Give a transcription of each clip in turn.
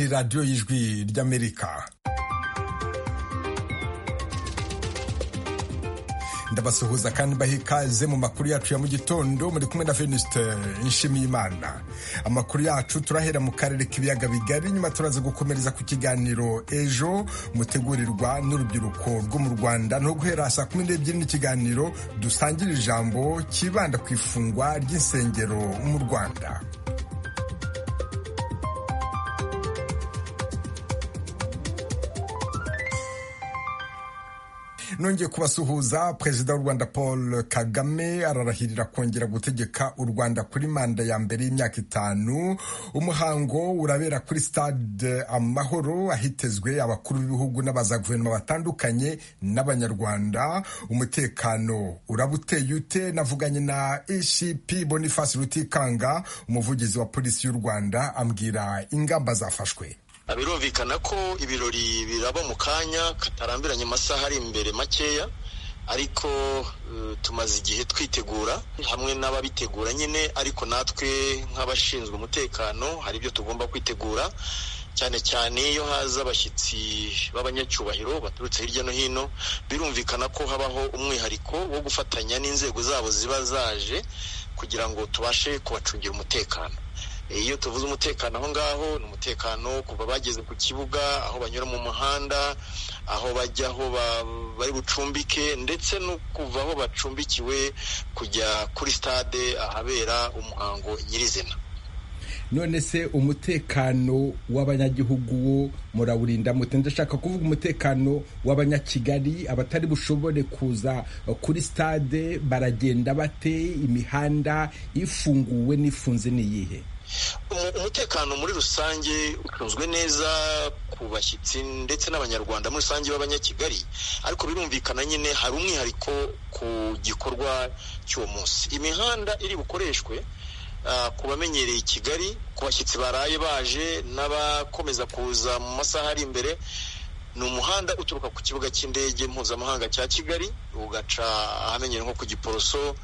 radiyo y'ijwi ry'amerika ndabasuhuza kandi baha ikaze mu makuru yacu ya mu gitondo muri kumwe na Venuste Nshimiyimana amakuru yacu turahera mu karere k'ibiyaga bigari nyuma turaza gukomereza ku kiganiro ejo mutegurirwa n'urubyiruko rwo mu Rwanda no guhera saa kumi n'ebyiri n'ikiganiro dusangira ijambo kibanda ku ifungwa ry'insengero mu Rwanda nongeye kubasuhuza perezida w'u rwanda paul kagame ararahirira kongera gutegeka u rwanda kuri manda ya mbere y'imyaka itanu umuhango urabera kuri stade amahoro ahitezwe abakuru b'ibihugu n'abaza guverinoma batandukanye n'abanyarwanda umutekano uraba uteye ute navuganye na ecp boniface rutikanga umuvugizi wa polisi y'u rwanda ambwira ingamba zafashwe birumvikana ko ibirori biraba mu kanya katarambiranye amasaha ari imbere makeya ariko tumaze igihe twitegura hamwe n'ababitegura nyine ariko natwe nk'abashinzwe umutekano hari ibyo tugomba kwitegura cyane cyane iyo haza abashyitsi b'abanyacyubahiro baturutse hirya no hino birumvikana ko habaho umwihariko wo gufatanya n'inzego zabo ziba zaje kugira ngo tubashe kubacungira umutekano iyo tuvuze umutekano aho ngaho ni umutekano kuva bageze ku kibuga aho banyura mu muhanda aho bajya aho bari bucumbike ndetse no kuva aho bacumbikiwe kujya kuri stade ahabera umuhango nyirizina none se umutekano w'abanyagihugu wo murawurinda mute ndashaka kuvuga umutekano w'abanyakigali abatari bushobore kuza kuri stade baragenda bate imihanda ifunguwe n'ifunze ni iyihe umutekano muri rusange utunzwe neza ku bashyitsi ndetse n'abanyarwanda muri rusange b'abanyakigali ariko birumvikana nyine hari umwihariko ku gikorwa cy'uwo munsi imihanda iri bukoreshwe ku bamenyereye i kigali ku bashyitsi baraye baje n'abakomeza kuza mu masaha ari imbere ni umuhanda uturuka ku kibuga cy'indege mpuzamahanga cya kigali ugaca ahamenyere nko ku giporoso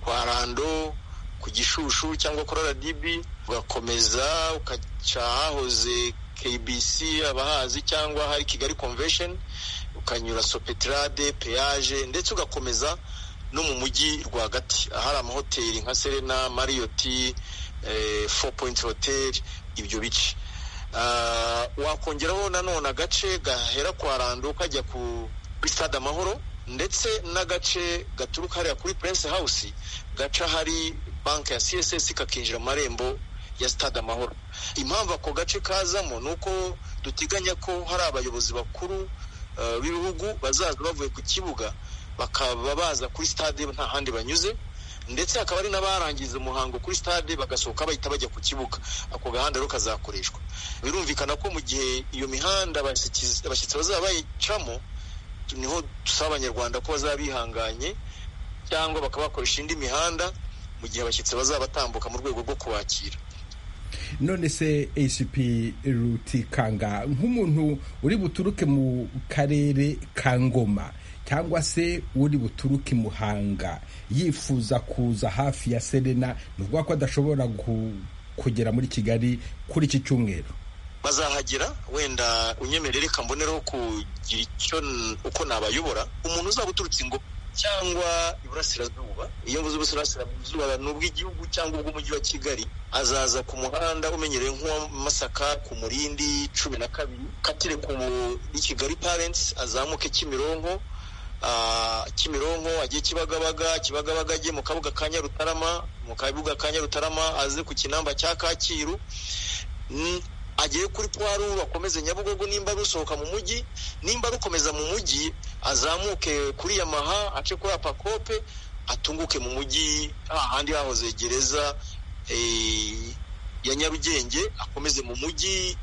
kwa rando ku gishushu cyangwa kuri rdb ugakomeza ugaca ahahoze kbc abahazi cyangwa hari kigali convention ukanyura sopetrade peage ndetse ugakomeza no mu mujyi rwagati ahari amahoteli nka serena mariyoti four point hotel ibyo bice wakongeraho nanone agace gahera kwa rando kajya kuri stade amahoro ndetse n'agace gaturuka hariya kuri prince house gaca hari banki ya css kakinjira amarembo ya stade amahoro impamvu ako gace kazamo ni uko duteganya ko hari abayobozi bakuru b'ibihugu bazaza bavuye ku kibuga bakaba baza kuri stade nta handi banyuze ndetse hakaba hari n'abarangiza umuhango kuri stade bagasohoka bahita bajya ku kibuga ako gahanda rero kazakoreshwa birumvikana ko mu gihe iyo mihanda abashyitsi bazaba bayicamo niho dusaba abanyarwanda ko bazaba bihanganye cyangwa bakaba bakoresha indi mihanda mu gihe abashyitsi bazaba batambuka mu rwego rwo kubakira none se hp rutikanga nk'umuntu uri buturuke mu karere ka ngoma cyangwa se uri buturuke i muhanga yifuza kuza hafi ya serena ni ukuvuga ko adashobora kugera muri kigali kuri iki cyumweru bazahagera wenda unyemerere reka mbonereho kugira icyo uko nabayobora umuntu uzaba uturutse ingo cyangwa iburasirazuba iyo mvuze uburasirazuba ni ubw'igihugu cyangwa ubw'umujyi wa kigali azaza ku muhanda umenyereye nk'uwamasaka ku murindi cumi na kabiri katire ku kigali parentsi azamuke kimironko kimironko agiye kibagabaga kibagabaga agiye mu kabuga ka nyarutarama mu kabuga ka nyarutarama aze ku kinamba cya kacyiru agere kuri puwaru akomeze nyabugogo nimba rusohoka mu mujyi nimba rukomeza mu mujyi azamuke kuri yamaha ace kuri apakope atunguke mu mujyi ahandi hahoze gereza ya nyarugenge akomeze mu mujyi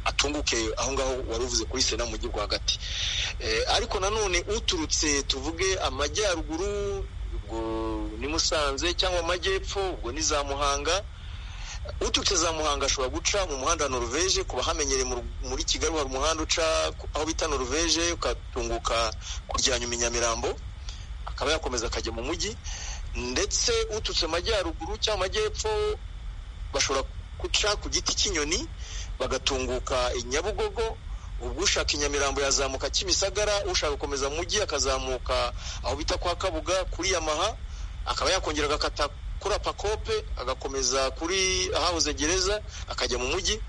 atunguke aho ngaho wari uvuze kuri sena mu mujyi rwagati ariko nanone uturutse tuvuge amajyaruguru ubwo ni musanze cyangwa amajyepfo ubwo ni za muhanga uturutse za muhanga ashobora guca mu muhanda wa noruveje kuba hamenyereye muri kigali hari umuhanda uca aho bita noruveje ukatunguka kurya nyuma nyamirambo akaba yakomeza akajya mu mujyi ndetse uturutse amajyaruguru cyangwa amajyepfo bashobora guca ku giti cy'inyoni bagatunguka i nyabugogo ubwo ushaka i nyamirambo yazamuka kimisagara ushaka gukomeza mu mujyi akazamuka aho bita kwa kabuga kuri yamaha akaba yakongera agakata kuri apakope agakomeza kuri ahahoze gereza akajya mu mujyi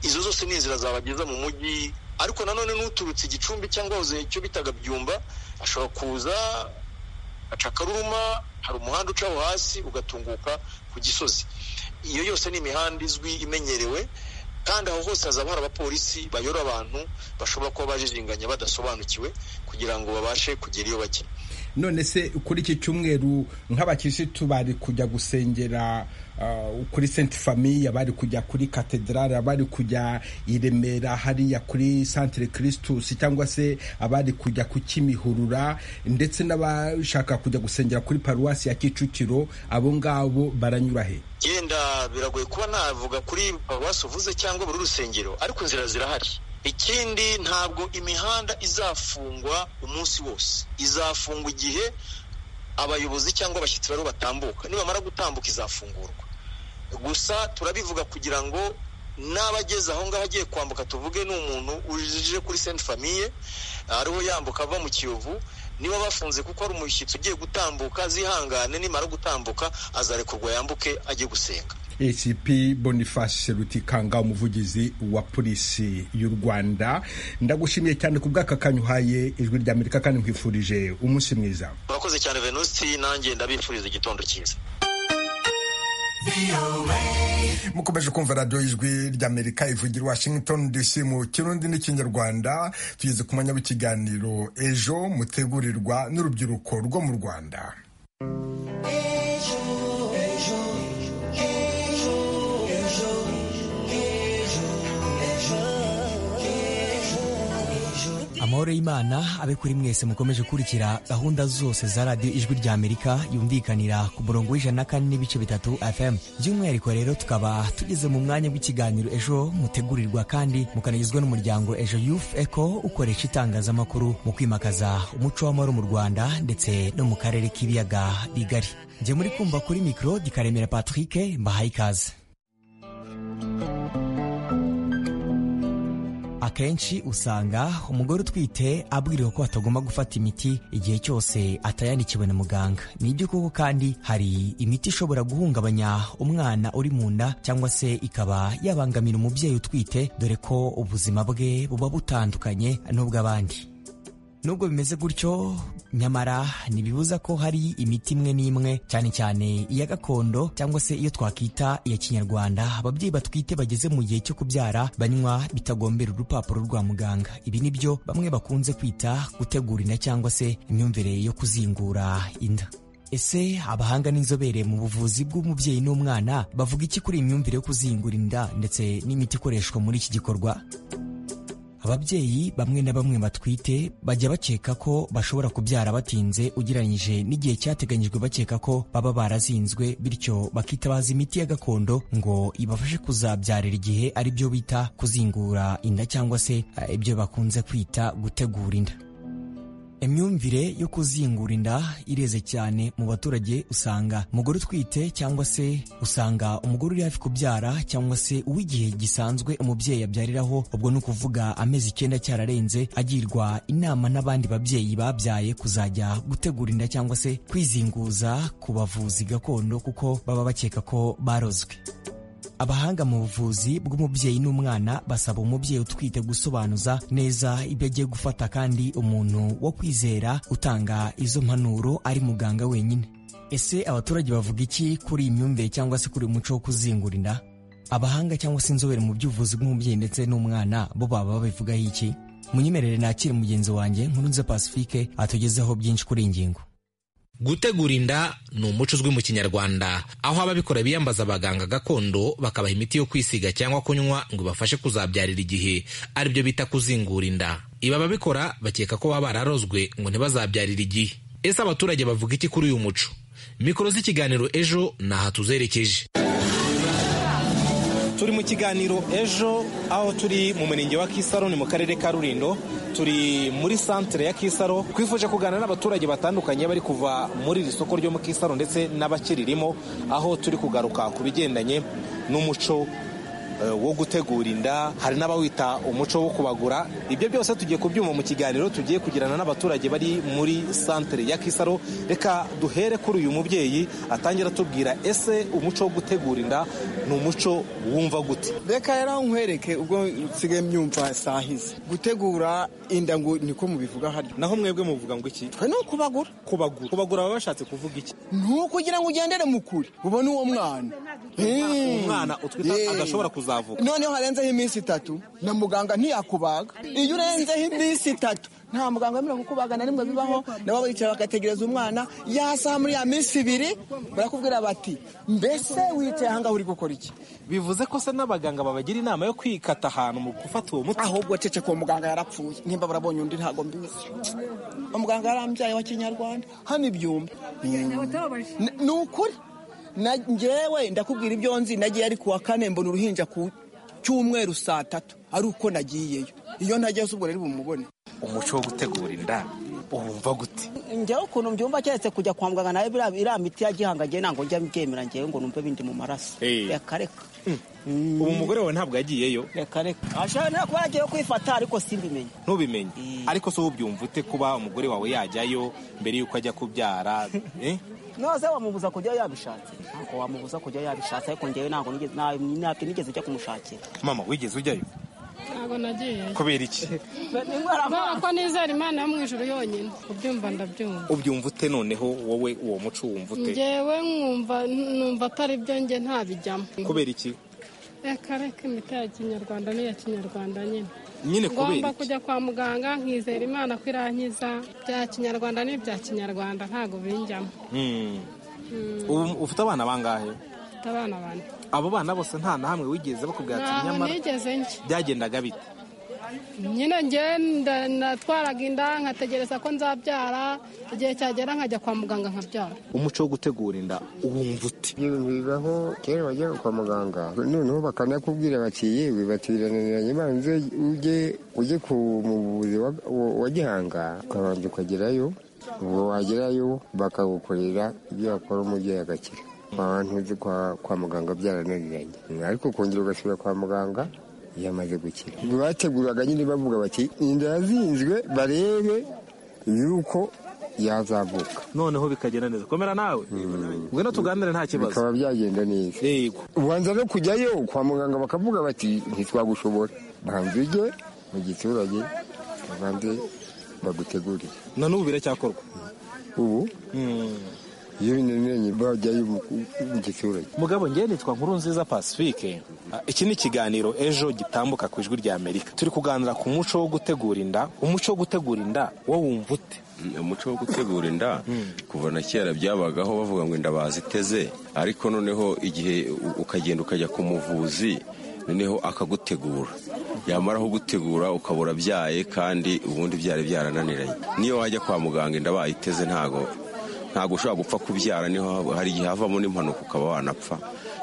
izo zose ni inzira zabageza mu mujyi ariko nanone n'uturutse igicumbi cyangwa hoze icyo bitaga byumba ashobora kuza acakaruruma hari umuhanda ucaho hasi ugatunguka ku gisozi iyo yose ni imihanda izwi imenyerewe kandi aho hose hazaba hari abapolisi bayora abantu bashobora kuba bajijinganya badasobanukiwe kugira ngo babashe kugera iyo bajya none se kuri iki cyumweru nk'abakirisitu bari kujya gusengera kuri senti famiye bari kujya kuri katedrali bari kujya i remera hariya kuri santire kirisitus cyangwa se abari kujya ku kimihurura ndetse n'abashaka kujya gusengera kuri paruwasi ya kicukiro abo ngabo baranyura he yenda biragoye kuba navuga kuri paruwasi uvuze cyangwa buri rusengero ariko inzira zirahari ikindi ntabwo imihanda izafungwa umunsi wose izafungwa igihe abayobozi cyangwa abashyitsi bariho batambuka nibamara gutambuka izafungurwa gusa turabivuga kugira ngo n'abageze aho ngaho agiye kwambuka tuvuge ni umuntu uje kuri senti famiye ariho yambuka ava mu kiyovu niba bafunze kuko hari umushyitsi ugiye gutambuka zihangane nimara gutambuka azarekurwa yambuke ajye gusenga ACP Boniface Rutikanga umuvugizi wa polisi y'u Rwanda ndagushimiye cyane ku bw'aka kanyuhaye ijwi rya Amerika kandi nkwifurije umunsi mwiza urakoze cyane Venusi nanjye ndabifuriza igitondo cyiza mukomeje kumva radiyo y'ijwi ry'amerika ivugira washington dc mu kirundi n'ikinyarwanda tugeze ku mwanya w'ikiganiro ejo mutegurirwa n'urubyiruko rwo mu rwanda amahoro y'imana abe kuri mwese mukomeje gukurikira gahunda zose za radiyo ijwi rya amerika yumvikanira ku murongo w'ijana na kane n'ibice bitatu fm by'umwihariko rero tukaba tugeze mu mwanya w'ikiganiro ejo mutegurirwa kandi mukanagizwa n'umuryango ejo youth eco ukoresha itangazamakuru mu kwimakaza umuco w'amahoro mu rwanda ndetse no mu karere k'ibiyaga bigari njye muri kumva kuri mikoro gikaremera patrick mbahaye ikaze akenshi usanga umugore utwite abwiriwe ko atagomba gufata imiti igihe cyose atayandikiwe na muganga nibyo koko kandi hari imiti ishobora guhungabanya umwana uri mu nda cyangwa se ikaba yabangamira umubyeyi utwite dore ko ubuzima bwe buba butandukanye n'ubw'abandi nubwo bimeze gutyo nyamara ntibibuza ko hari imiti imwe n'imwe cyane cyane iya gakondo cyangwa se iyo twakwita iya kinyarwanda ababyeyi batwite bageze mu gihe cyo kubyara banywa bitagombera urupapuro rwa muganga ibi ni byo bamwe bakunze kwita gutegura inda cyangwa se imyumvire yo kuzingura inda ese abahanga n'inzobere mu buvuzi bw'umubyeyi n'umwana bavuga iki kuri iyi myumvire yo kuzingura inda ndetse n'imiti ikoreshwa muri iki gikorwa ababyeyi bamwe na bamwe batwite bajya bakeka ko bashobora kubyara batinze ugereranyije n'igihe cyateganyijwe bakeka ko baba barazinzwe bityo bakitabaza imiti ya gakondo ngo ibafashe kuzabyarira igihe ari byo bita kuzingura inda cyangwa se ibyo bakunze kwita gutegura inda imyumvire yo kuzingura inda ireze cyane mu baturage usanga umugore utwite cyangwa se usanga umugore uri hafi kubyara cyangwa se uw'igihe gisanzwe umubyeyi abyariraho ubwo ni ukuvuga amezi icyenda cyararenze agirwa inama n'abandi babyeyi babyaye kuzajya gutegura inda cyangwa se kwizinguza ku bavuzi gakondo kuko baba bakeka ko barozwe abahanga mu buvuzi bw'umubyeyi n'umwana basaba umubyeyi utwite gusobanuza neza ibyo agiye gufata kandi umuntu wo kwizera utanga izo mpanuro ari muganga wenyine ese abaturage bavuga iki kuri iyi myumvire cyangwa se kuri uyu muco wo kuzingura inda abahanga cyangwa se inzobere mu by'ubuvuzi bw'umubyeyi ndetse n'umwana bo baba babivugaho iki munyemerere nakire mugenzi wanjye nkurunze pacifique atugezeho byinshi kuri iyi ngingo gutegura inda ni umuco uzwi mu kinyarwanda aho ababikora biyambaza abaganga gakondo bakabaha imiti yo kwisiga cyangwa kunywa ngo ibafashe kuzabyarira igihe aribyo bita kuzingura inda ibi ababikora bakeka ko baba bararozwe ngo ntibazabyarire igihe ese abaturage bavuga iki kuri uyu muco mikoro z'ikiganiro ejo ni aha tuzerekeje turi mu kiganiro ejo aho turi mu murenge wa kisaro ni mu karere ka rurindo turi muri santere ya kisaro twifuje kuganira n'abaturage batandukanye bari kuva muri iri soko ryo mu kisaro ndetse n'abakiririmo aho turi kugaruka ku bigendanye n'umuco wo gutegura inda hari n'abawita umuco wo kubagura ibyo byose tugiye kubyuma mu kiganiro tugiye kugirana n'abaturage bari muri santere ya kisaro reka duhere kuri uyu mubyeyi atangira atubwira ese umuco wo gutegura inda ni umuco wumva gute reka rero nkwereke ubwo nsigaye myumva sahize gutegura inda ngo niko mubivuga haryo naho mwebwe muvuga ngo iki twe ni ukubagura kubagura kubagura baba bashatse kuvuga iki ni ukugira ngo ugendere mu kure ubone uwo mwana umwana utwita adashobora kuzavuka noneho harenzeho iminsi itatu na muganga ntiyakubaga iyo urenzeho iminsi itatu nta muganga wemerewe kukubaga na rimwe bibaho nabo bicara bagategereza umwana yasaha muri ya minsi ibiri barakubwira bati mbese wicaye aha ngaha uri gukora iki bivuze ko se n'abaganga babagira inama yo kwikata ahantu mu gufata uwo muti ahubwo ceceka uwo muganga yarapfuye nimba barabonye undi ntabwo mbizi umuganga yarambyaye wa kinyarwanda hano ibyumba ni ukuri njyewe ndakubwira ibyo nzi nagiye ari kuwa kane mbona uruhinja ku cyumweru saa tatu ari uko nagiyeyo iyo ntagiyeyo ubwo rero bumubone umuco wo gutegura inda wumva gute njyewe ukuntu mbyumva keretse kujya kwa muganga nawe iriya miti ya gihanga ngewe ntabwo njya mbyemera ngewe ngo numve bindi mu maraso reka reka ubu umugore wawe ntabwo yagiyeyo reka reka ashobora kuba yagiye kwifata ariko simbimenye ntubimenye ariko se ubyumva ute kuba umugore wawe yajyayo mbere y'uko ajya kubyara noze wamubuza kujya yabishatse ntabwo wamubuza kujya yabishatse ariko ngewe ntabwo ntabwo nigeze ujya kumushakira mama wigeze ujyayo ntabwo nagiye kubera iki kubera ko nizera imana yo mu ijoro yonyine ubyumva ndabyumva ubyumva ute noneho wowe uwo muco wumva ute ngewe nkumva numva atari byo nge ntabijyamo kubera iki reka reka imiti ya kinyarwanda n'iya kinyarwanda nyine nyine kubera ngomba kujya kwa muganga nkizera imana ko irankiza bya kinyarwanda n'ibya kinyarwanda ntabwo binjyamo ubu ufite abana bangahe mfite abana bane abo bana bose nta na hamwe wigeze bakubwira ati ntabwo nyamara nigeze njya byagendaga bite nyine ngewe nda- natwaraga inda nkategereza ko nzabyara igihe cyagera nkajya kwa muganga nkabyara umuco wo gutegura inda wumva ute ibyo bintu bibaho kera wajyaga kwa muganga noneho bakanakubwira bati yewe batiraniranye banze ujye ujye ku muvuzi wa- wa- wa gihanga ukabanza ukagerayo ubwo wagerayo bakagukorera ibyo wakora umubyeyi agakira abantu uzi kwa, kwa muganga byarananiranye ariko ukongera ugasubira kwa muganga yamaze gukira bateguraga nyine bavuga bati inda yazinzwe barebe yuko yazavuka noneho bikagenda neza komera nawe ngwino tuganire nta kibazo bikaba byagenda neza yego ubanza no kujyayo kwa muganga bakavuga bati ntitwagushobora banza ujye mu giturage ubanze bagutegurire na n'ubu biracyakorwa ubu iyo binaniranye bajyayo mu- mu giturage mugabo ngewe nitwa nkuru nziza pacifique Ah, iki ni ikiganiro ejo gitambuka ku ijwi rya amerika turi kuganira ku muco wo gutegura inda umuco wo gutegura inda wo wumva ute umuco wo gutegura inda kuva na kera byabagaho bavuga ngo inda baziteze ariko noneho igihe u- ukagenda ukajya ku muvuzi noneho akagutegura yamaraho gutegura ukabura byaye kandi ubundi byari byarananiranye niyo wajya kwa muganga inda bayiteze ntago ntago ushobora gupfa kubyara niho haba- hari igihe havamo n'impanuka ukaba wanapfa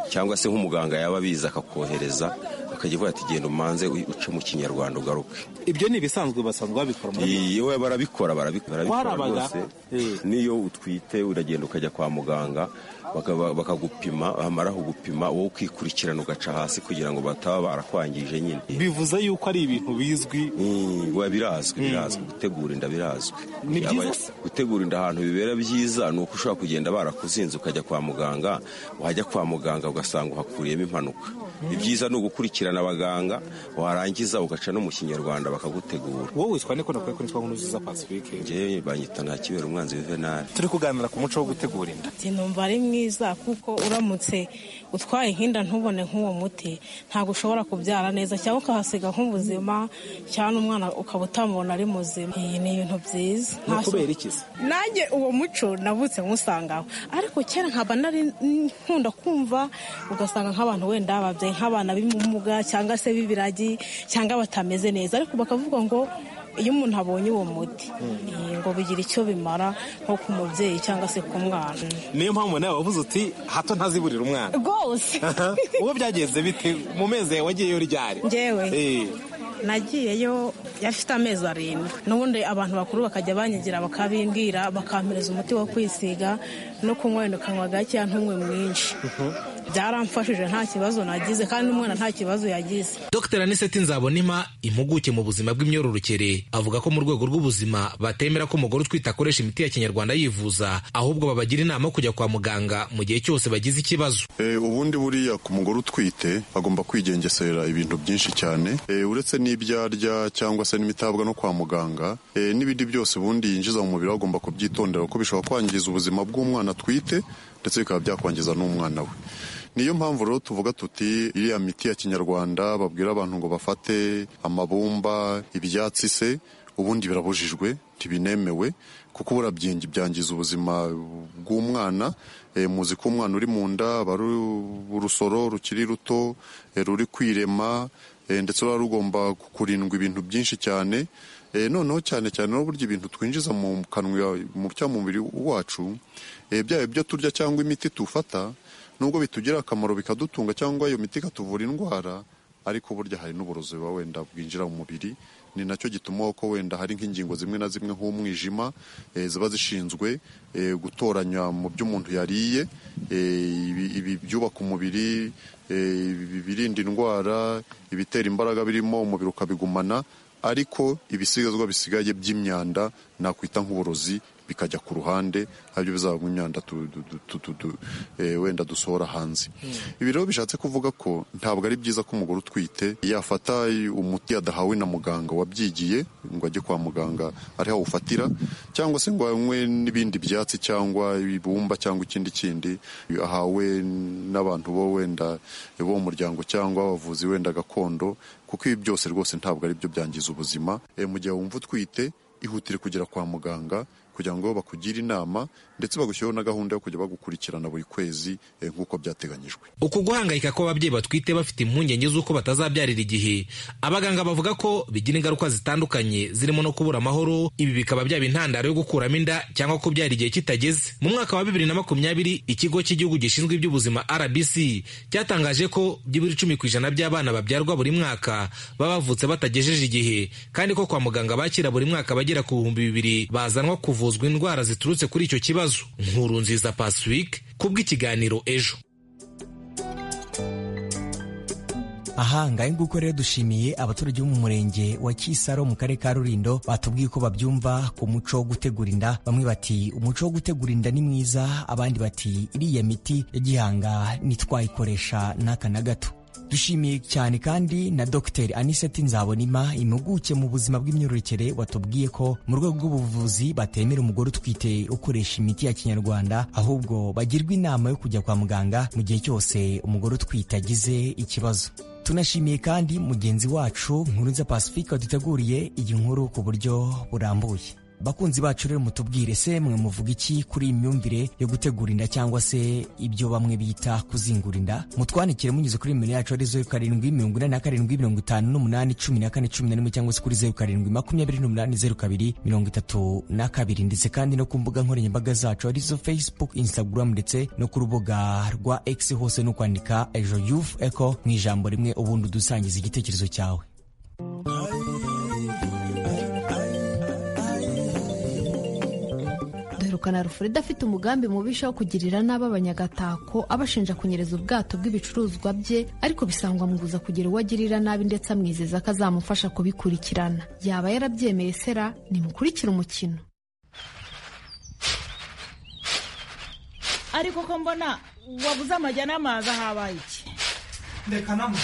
cyangwa se nk'umuganga yaba abizi akakohereza akajya avuga ati genda umanze u- uce mu kinyarwanda ugaruke ibyo ni ibisanzwe basanzwe babikora muri iyo we barabikora barabi- barabikora Warabaga? rwose Eh. n'iyo utwite uragenda ukajya kwa muganga bakaba- bakagupima bamara kugupima wowe ukikurikirana ugaca hasi kugira ngo bataba barakwangije nyine bivuze yuko ari ibintu bizwi Mm, we birazwi birazwi gutegura inda birazwi Ni byiza Yaba- se? gutegura inda ahantu bibera byiza ni uko ushobora kugenda barakuzinze ukajya kwa muganga wajya kwa muganga ugasanga uhakuriyemo impanuka ibyiza ni ugukurikirana abaganga warangiza ugaca no mu kinyarwanda bakagutegura wowe witwa niko nakwiye ko nitwa nkuru nziza pacifique njyewe banyita nta kibera umwanzi w'ivenali turi kuganira ku muco wo gutegura inda numva ari mwiza kuko uramutse utwaye inkinda ntubone nk'uwo muti ntabwo ushobora kubyara neza cyangwa ukahasiga nk'ubuzima cyangwa umwana ukaba utamubona ari muzima iyi ni ibintu byiza ni Nta- ukubera iki se nanjye uwo muco navutse nkusangaho ariko kera nkaba nari nkunda kumva ugasanga nk'abantu wenda babyaye nk'abana b'ubumuga cyangwa se b'ibiragi cyangwa batameze neza ariko bakavuga ngo iyo umuntu abonye uwo muti eh, ngo bigira icyo bimara nko ku mubyeyi cyangwa se ku mwana niyo mpamvu nawe wavuze uti hato ntaziburira umwana rwose uwo byagenze bite mu mezi yawe wagiyeyo ryari Njyewe? Eh. nagiyeyo yafite amezi arindwi n'ubundi abantu bakuru bakajya banyigira bakabimbwira bakampereza umuti wo kwisiga no kunywa wenda ukanywa gakeya ntunywe mwinshi byaramfashije nta kibazo nagize kandi umwana nta kibazo yagize dr aniseti nzabonima impuguke mu buzima bw'imyororokere avuga ko mu rwego rw'ubuzima batemera ko umugore utwite akoresha imiti ya kinyarwanda yivuza ahubwo babagira inama yo kujya kwa muganga mu gihe cyose bagize ikibazo Eh, ubundi buriya ku mugore utwite agomba kwigengesera ibintu byinshi cyane Eh, uretse n'ibyo arya cyangwa se n'imitabwa no kwa muganga eh, n'ibindi byose ubundi yinjiza mu mubiri we agomba kubyitondera kuko bishobora kwangiza ubuzima bw'umwana atwite ndetse bikaba byakwangiza n'umwana we niyo mpamvu rero tuvuga tuti iriya miti ya kinyarwanda babwira abantu ngo bafate amabumba ibyatsi se ubundi birabujijwe ntibinemewe kuko ubura byenge byangiza ubuzima bw'umwana e, muzi ko umwana uri mu nda aba ari urusoro rukiri ruto e, ruri kwirema e, ndetse ruba rugomba kurindwa ibintu byinshi cyane e, noneho cyane cyane no burya ibintu twinjiza mu kanwa mu cyangwa mu mubiri wacu e, byaba ibyo turya cyangwa imiti tufata nubwo bitugirira akamaro bikadutunga cyangwa iyo miti ikatuvura indwara ariko burya hari n'uburozi buba wenda bwinjira mu mubiri ni nacyo gituma ko wenda hari nk'ingingo zimwe na zimwe nk'umwijima eh, ziba zishinzwe eh, gutoranya mu byo umuntu yariye eh, ibi- ibi byubaka umubiri eh, ibi- ibirinda indwara ibitera imbaraga birimo umubiri ukabigumana ariko ibisigazwa bisigaye by'imyanda nakwita nk'uburozi bikajya ku ruhande aribyo bizabamo imyanda tu- du- du- tu- tu- du- eh, wenda dusohora hanze ibi rero bishatse kuvuga ko ntabwo ari byiza ko umugore utwite yafata umuti yadahawe na muganga wabyigiye ngo ajye kwa muganga ari aho awufatira cyangwa se ngo anywe n'ibindi byatsi cyangwa ibumba cyangwa ikindi kindi ahawe n'abantu bo wenda bo mu muryango cyangwa abavuzi wenda gakondo kuko ibi byose rwose ntabwo ari byo byangiza ubuzima Eh, mu gihe wumva utwite ihutire kugera kwa muganga kugira ngo bakugire inama ndetse bagushyiriho na gahunda yo kujya bagukurikirana buri kwezi eh, nk'uko byateganyijwe uku guhangayika kw'ababyeyi batwite bafite impungenge z'uko batazabyarira igihe abaganga bavuga ko bigira ingaruka zitandukanye zirimo no kubura amahoro ibi bikaba byaba intandaro yo gukuramo inda cyangwa kubyara igihe kitageze mu mwaka wa bibiri na makumyabiri ikigo cy'igihugu gishinzwe iby'ubuzima rbc cyatangaje ko byibura icumi ku ijana by'abana babyarwa buri mwaka baba bavutse batagejeje igihe kandi ko kwa muganga bakira buri mwaka bagera ku bihumbi bibiri bazanwa kuvuzwa indwara ziturutse kuri icyo kibazo nkuru nziza pacifique kubw'ikiganiro ejo aha ngahe nguko rero dushimiye abaturage bo mu murenge wa Kisaro mu karere ka Rulindo batubwiye ko babyumva ku muco wo gutegura inda bamwe bati umuco wo gutegura inda ni mwiza abandi bati iriya miti ya gihanga ntitwayikoresha n'aka na gato dushimiye cyane kandi na dr aniseti nzabonima impuguke mu buzima bw'imyororokere watubwiye ko mu rwego rw'ubuvuzi batemera umugore utwite ukoresha imiti ya kinyarwanda ahubwo bagirwa inama yo kujya kwa muganga mu gihe cyose umugore utwite agize ikibazo tunashimiye kandi mugenzi wacu nkurunza pacifique waduteguriye iyi nkuru ku buryo burambuye bakunzi bacu rero mutubwire se mwe muvuga iki kuri iyi myumvire yo gutegura inda cyangwa se ibyo bamwe bita kuzingura inda mutwandikire munyuze kuri nimero yacu ari zeru karindwi mirongo ine na karindwi mirongo itanu n'umunani cumi na kane cumi na rimwe cyangwa se kuri zeru karindwi makumyabiri n'umunani zeru kabiri mirongo itatu na kabiri ndetse kandi no ku mbuga nkoranyambaga zacu arizo facebook instagram ndetse no ku rubuga rwa x hose ni ukwandika ejo youth eco mu ijambo rimwe ubundi udusangiza igitekerezo cyawe duherukana rufurida afite umugambi mubisha wo kugirira nabi abanyagatako abashinja kunyereza ubwato bw'ibicuruzwa bye ariko bisangwa mu kuza kugira uwo agirira nabi ndetse amwizeza ko azamufasha kubikurikirana yaba yarabyemeye sera nimukurikire umukino ariko ko mbona wabuze amajya n'amazi ahabaye iki reka namwe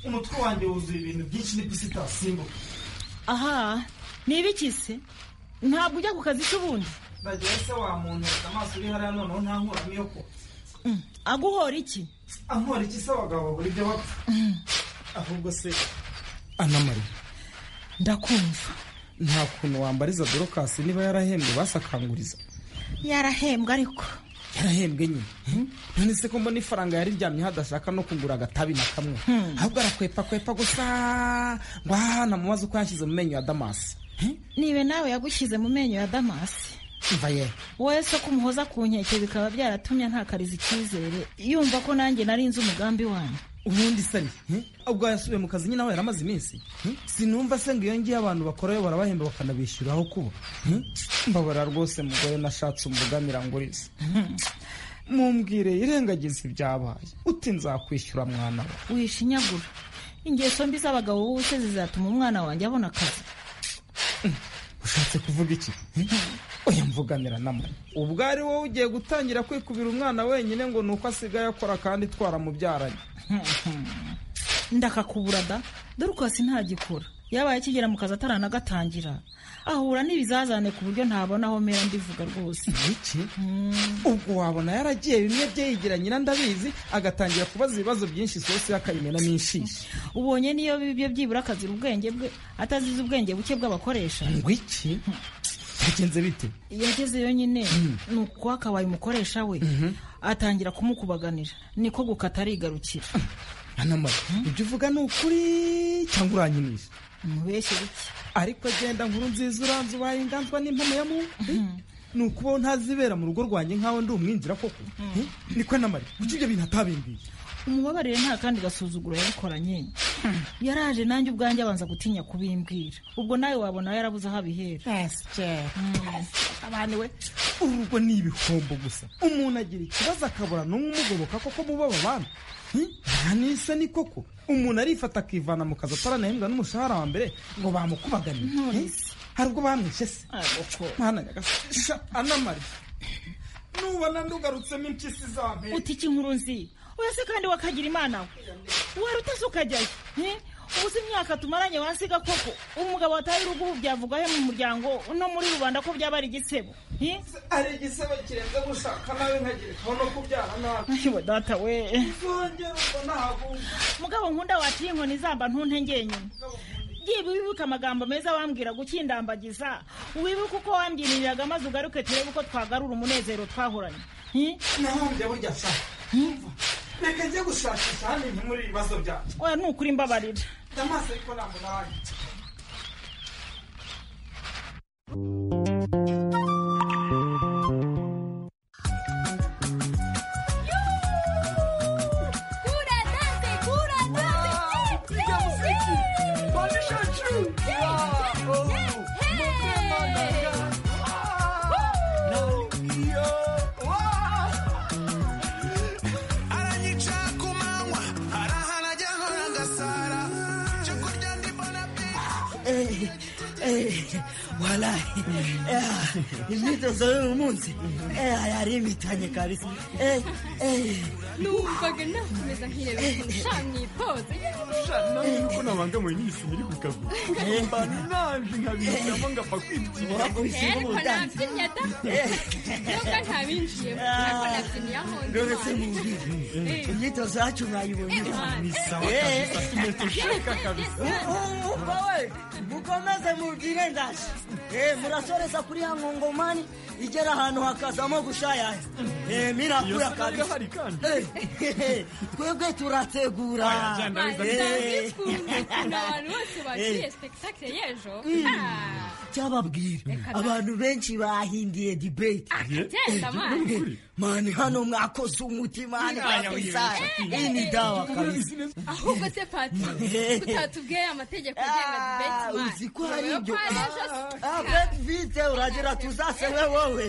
umutwe wanjye wuzuye ibintu byinshi n'ipisita simbuka aha ni ibiki se ntabwo ujya ku kazi k'ubundi ndagira se wa muntu reka amaso uri hariya noneho ntankuramo iyo ko Mm, aguhora iki ankora iki se abagabo buri byo bapfa ahubwo se anamari ndakumva nta kuntu wambariza dorokasi niba yarahembwe basakanguriza yarahembwe ariko yarahembwe nyine none se ko mbona ifaranga yariryamyeho adashaka no kugura agatabi na kamwe ahubwo arakwepa kwepa gusa ngo ahana mubaze uko yanshyize mu menyo ya damasi nibe nawe yagushyize mu menyo ya damasi mva ye wowe se kumuhoza ku nkeke bikaba byaratumye ntakariza icyizere yumva ko nanjye narinze umugambi wanyu ubundi sani ubwo yasubiye mu kazi nyine aho yaramaze iminsi hmm? sinumva se ngo iyo ngiyo abantu bakorayo barabahemba bakanabishyura aho kuba Hmm? mbabara rwose mugore nashatse umugamira nguriza mumbwire irengagiza ibyabaye uti nzakwishyura mwana we wishinyagura ingeso mbi z'abagabo b'ubuse zizatuma umwana wanjye abona akazi ushatse kuvuga iki oya mvuganira namwe ubwo ari wowe ugiye gutangira kwikubira umwana wenyine ngo ni uko asigaye akora kandi twaramubyaranye ndakakubura da dore ukwasi ntagikura yabaye akigera mu kazi ataranagatangira ahura n'ibizazane ku buryo ntabona aho mera ndivuga rwose iki ubwo wabona yaragiye bimwe bye yigira nyina ndabizi agatangira kubaza ibibazo byinshi isosi y'akayimena n'inshishi ubonye niyo bibye byibura akazira ubwenge bwe atazize ubwenge buke bw'abakoresha ngo iki byagenze bite yagezeyo nyine ni uko akabaye umukoresha we atangira kumukubaganira niko gukata arigarukira anamara ibyo uvuga ni ukuri cyangwa uranyinisha umubeshyi bike ariko agenda nkuru nziza uranze ubaye inganzwa n'impano ya muntu ni ukubaho ntazibera mu rugo rwanjye nk'aho ndi umwinjira koko niko namara kuki ibyo bintu atabimbiye umubabarire nta kandi gasuzuguro yabikoranye yaraje nanjye ubwanjye abanza gutinya kubimbwira ubwo nawe wabona yarabuze aho abihera abana we uru rugo ni ibihombo gusa umuntu agira ikibazo akabura n'umwe umugoboka koko mu babana ntanisa ni koko umuntu arifata akivana mu kazi ataranahembwa n'umushahara wa mbere ngo bamukubaganire Nonese. Eh, hari ubwo bamwishe se mwana nyagasani sha anamari nubona ndugarutsemo impyisi za mbere uti iki nkuru nzi oya se kandi wakagira imana we wari utase ukajyayo eh? ubu si imyaka tumaranye wasiga koko umugabo wataye urugo ubu byavuga he mu muryango no muri rubanda ko byaba ari igisebo eh? ari igisebo kirenze gushaka nawe nkagirekaho no kubyara nabi Ayiwa data we uzongera ubwo ntabumva mugabo nkunda waciye inkoni zamba ntuntengeye nyuma yiba wibuke amagambo meza wambwira gukindambagiza wibuke uko wambyiririraga maze ugaruke turebe uko twagarura umunezero twahoranye Eh? nahombye burya shaka reka njye gushakisha hano inkemura ibibazo byanjye oya ni ukuri mbabarira amaso ariko ntabwo narangiza walahi eh, imyitozo y'uyu munsi eh, yaribitanye kabisa Eh, eh. numvaga nakomeza nkireba ushanye ipoze nuko nabangamiwe n'isi biri ku kaguru mbana naje nkabishyiramo ngapfa kwitira ariko nabyinnye da nubwo ntabinjiyemo ariko nabyinnye aho ndoretse mu ndi buriri imyitozo yacu mwayibonye Ni sawa Eh. kabisa, tumetushaka kabisa. U- ubwo we mukomeze mubwire ndaje Eh, murasoreza kuri ya nkongomani igera ahantu hakazamo gushayaya Eh, mirakura kabisa Eh, eh, twebwe turategura Eh. abantu bose bakiriye spectacle y'ejo Ah, cyababwira Reka na- abantu benshi bahindiye debate akagenda mani mani hano mwakoze umutima hani Aya, kabisa oye, oye. iyi ni dawa kabisa ahubwo se patiri utatubwiye amategeko agenga debate mani uzi ko ari ibyo Ureba ko ari ejo Ah, bet vite uragera tuzasewe wowe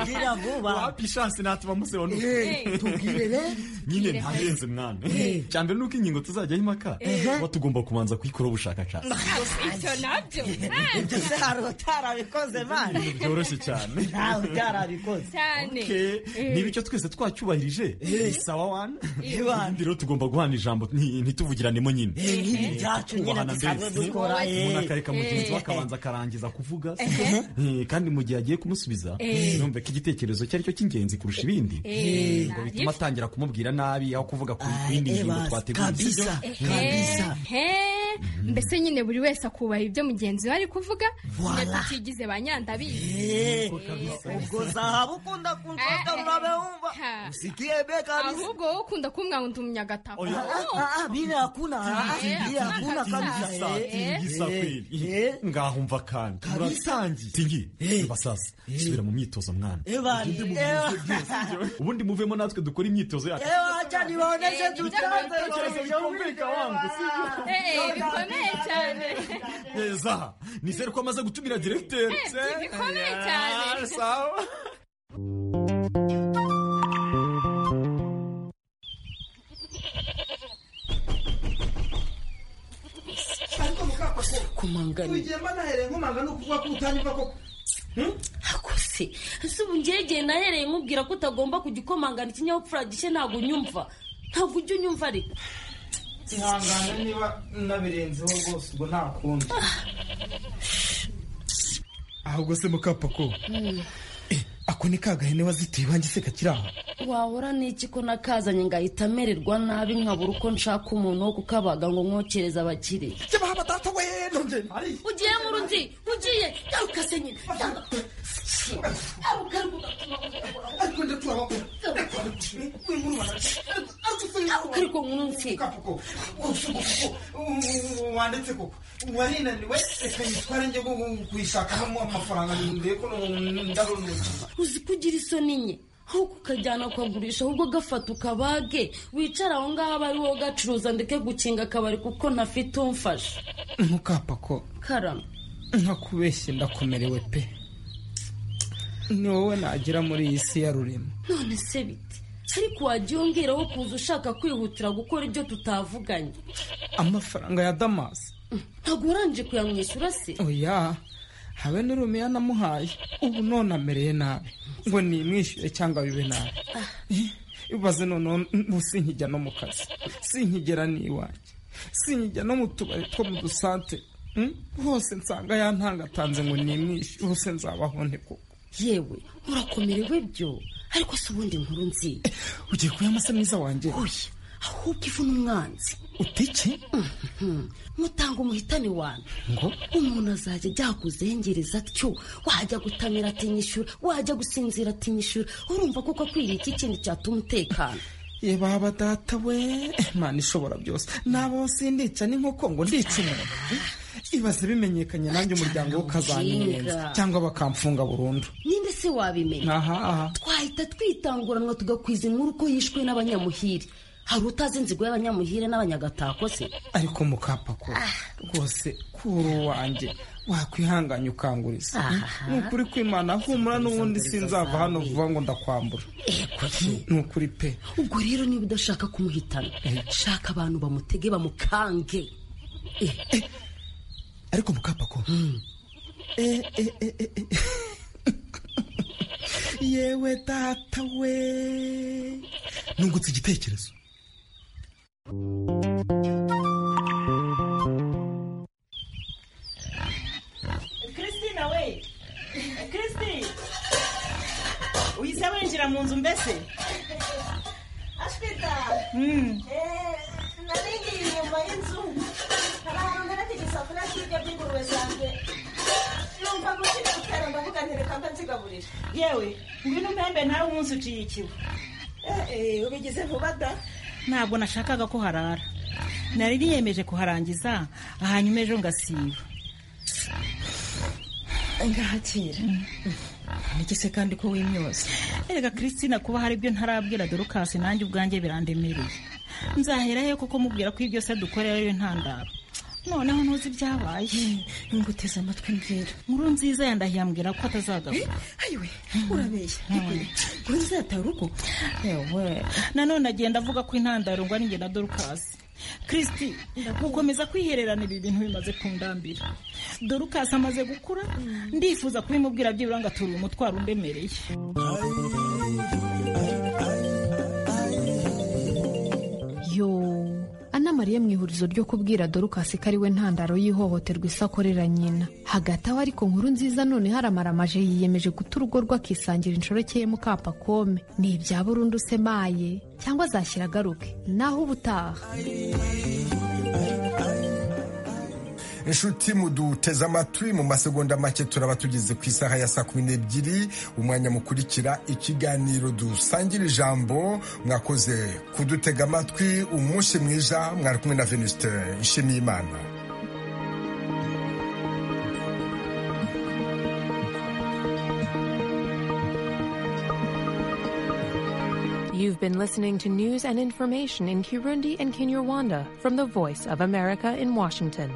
gira vuba wapi shansi natuma museba Eh, tubwire rero. nyine ntarenze mwana Eh. cyambere nuko ingingo tuzajyaho impaka Eh. tuba tugomba kubanza kuyikoraho ubushakashatsi icyo nabyo ibyo se hari utarabikoze Ibintu mani byoroshye cyane nawe utarabikoze cyane Okay. niba icyo twese twacyubahirije ni sawa wani Iwana. rero tugomba guhana ijambo nti- ntituvugiranemo nyine Eh, nyine byacu nyine Kubahana dusanzwe mbese. dukora, eh. umuntu akareka mugenzi we Eh. akabanza akarangiza kuvuga Eh, kandi mu gihe agiye kumusubiza Eh. yumve ko igitekerezo cye ari cyo cy'ingenzi kurusha ibindi Eh. ngo bituma atangira kumubwira nabi aho kuvuga ku ku yindi eh, ngingo basi, twateguye sibyo? kabisa, Eh. kabisa. He, mbese nyine buri wese akubaha ibyo mugenzi we ari kuvuga nyine tutigize ba nyandabizi ubwo zahabu ukunda kunshaka murabewumva Ha. usikie be kabisa ahubwo wowe ukunda kumwandumya agatako bile hakuna ah, bile hakuna kabisa eh. Tingisa kweli ngaho mva kandi muratangiye tingi mba sasa subira mu myitozo mwana Ewa, ewa. ubundi muvemo natwe dukora imyitozo yacu ewa acha niwaoneshe Eh, tutanze ibitekerezo byumvika wangu Eh, bikomeye cyane Eh, zaha nizere ko amaze gutumira diregiteri Eh, bikomeye cyane sawa kumanganya ugenda nahereye nkomanga ni ukuvuga ko utanyumva koko hakose ese ubu ngegeye nahereye nkubwira ko utagomba kujya ukomangana ikinyabupfura gishya ntabwo unyumva ntabwo ujya unyumva ariko ihangane niba nabirenzeho rwose ubwo nta kundi ahubwo se mukapako ako ni kagahene wazitiye iwanjye se kakiri aho wahora n'iki ko nakazanye ngahita amererwa nabi nkabura uko nshaka umuntu wo kukabaga ngo nkokereze abakire jyabaha batata we nonje ugiye muri undi ugiye garuka se nyine ariko ndatuma garuka ariko munsi wanditse koko warinaniwe reka nyitware njye kuyishakamo amafaranga ndebe ko ndarunuka uzi ko ugira isoni nke aho kukajyana ukagurisha ahubwo gafata ukabage wicara aho ngaho aba ari wowe ugacuruza ndeke gukinga akabari kuko ntafite umfasha ntukapa ko karama nkakubeshye ndakomerewe pe ni wowe nagira muri iyi si ya rurema none se bite ariko wajya wongeraho kuza ushaka kwihutira gukora ibyo tutavuganye amafaranga ya damasi ntabwo urangije kuyamwishyura se oya habe n'urumiya namuhaye ubu none amereye nabi ngo nimwishyure cyangwa bibe nabi ibaze noneho ubu sinkijya no mu kazi sinkigera n'iwanjye sinkijya no mu tubari two mu dusante Mm? hose nsanga yantangatanze ngo nimwishyure ubuse nzabaho nte koko yewe urakomerewe byo ariko se ubundi nkuru nziza ugiye kuba amasa mwiza wanjye oya ahubwo ivu n'umwanzi utike mutanga umuhitane wanyu ngo umuntu azajya ajya kuzengereza atyo wajya gutamira atinyishyura wajya gusinzira atinyishyura urumva kuko akwiriye iki kintu cyatuma utekana yeba badata we imana ishobora byose nabo sindica n'inkoko ngo ndice umuntu ibaze bimenyekanye nanjye umuryango we ukazanyenza cyangwa bakamfunga burundu ninde se wabimenya aha twahita twitanguranwa tugakwiza inkuru ko yishwe n'abanyamuhiri hari utazi inzigo y'abanyamuhire n'abanyagatako se ariko mukapako rwose kuri uwanjye wakwihanganya ukanguriza ni ukuri kwimana humura n'ubundi sinzava hano vuba ngo ndakwambura ni ukuri pe ubwo rero niba udashaka kumuhitana shaka abantu bamutege bamukange Eh, ariko mukapako Eh, eh, eh, eh, eh. yewe data we nungutse igitekerezo christine we christine uhise winjira mu nzu mbese ashwita nari ngiye inyuma y'inzu hari ahantu ntereka igisafuriya cy'ibiryo by'ingurube zanjye numva gukina gutera ndavuga nti reka mba nzigaburira yewe ngwino umpembe nawe umunsi uciyikiwe ubigize vuba da ntabwo nashakaga ko harara nari niyemeje kuharangiza hanyuma ejo ngasiba ngahakira niki se kandi ko wimyoza erega christina kuba hari ibyo ntarabwira dorukasi nanjye ubwanjye birandemereye nzahera he koko mubwira ko ibyo se dukorera ariyo ntandaro noneho ntuzi ibyabaye nguteze amatwi mbwira nkuru nziza yandahiye ambwira ko atazagaruka ayiwe urabeshya ngo nzataha urugo yewe nanone agenda avuga ko intandaro ngo ari njye na dorukasi kirisiti gukomeza kwihererana ibi bintu bimaze kundambira dorukasi amaze gukura ndifuza kubimubwira byibura ngo ature umutwaro undemereye yo anamariye mu ihurizo ryo kubwira dorukasi ko ariwe ntandaro y'ihohoterwa isakorera nyina hagati aho ariko nkuru nziza none haramaramaje yiyemeje guta urugo rwe akisangira inshoreke ye mukapakome ni ibya burundu se maye cyangwa azashyira agaruke naho ubutaha inshuti muduteze amatwi mu masegonda make turaba tugeze ku isaha ya saa kumi n'ebyiri umwanya mukurikira ikiganiro dusangira ijambo mwakoze kudutega amatwi umunsi mwiza mwari kumwe na venuste nshimiyimana You've been listening to news and information in Kirundi and Kinyarwanda from the Voice of America in Washington.